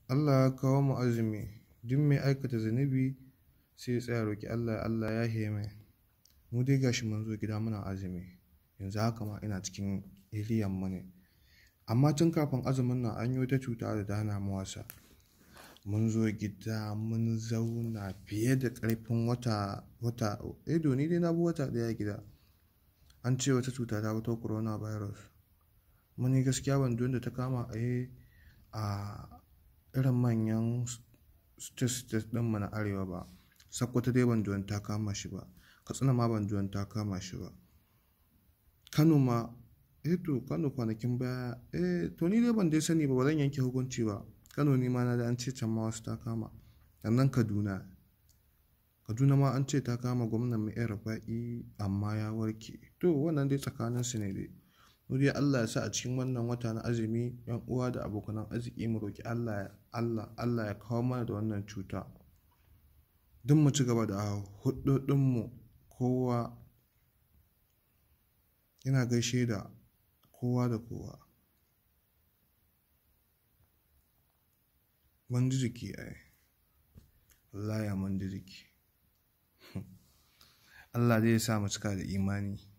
Allah ya kawo mu azumi duk mai aikata zunubi sai ya tsaya roki Allah Allah ya yahe mai mu dai gashi mun zo gida muna azumi yanzu haka ma ina cikin iriyan mu ne amma tun kafin azumin nan an yi wata cuta da ta hana mu wasa mun zo gida mun zauna fiye da ƙarfin wata wata eh to ni dai na bi wata ɗaya gida an ce wata cuta ta fito coronavirus mun yi gaskiya ban da ta kama eh a irin manyan state state ɗinmu na arewa ba Sokoto dai ban ji ta kama shi ba Katsina ma ban ji ta kama shi ba Kano ma eh to Kano kwanakin baya eh to ni dai ban dai sani ba ba zan yanke hukunci ba Kano ni ma na da an ce can ma wasu ta kama sannan Kaduna Kaduna ma an ce ta kama gwamnan mu yan Rufa'i amma ya warke to wannan dai tsakanin su ne dai mu dai Allah ya sa a cikin wannan wata na azumi yan uwa da abokanan arziki mu roki Allah Allah Allah ya kawo mana da wannan cuta duk mu ci gaba da hudodinmu kowa ina gaishe da kowa da kowa mun ji jiki ai wallahi mun ji jiki Allah zai sa mu cika da imani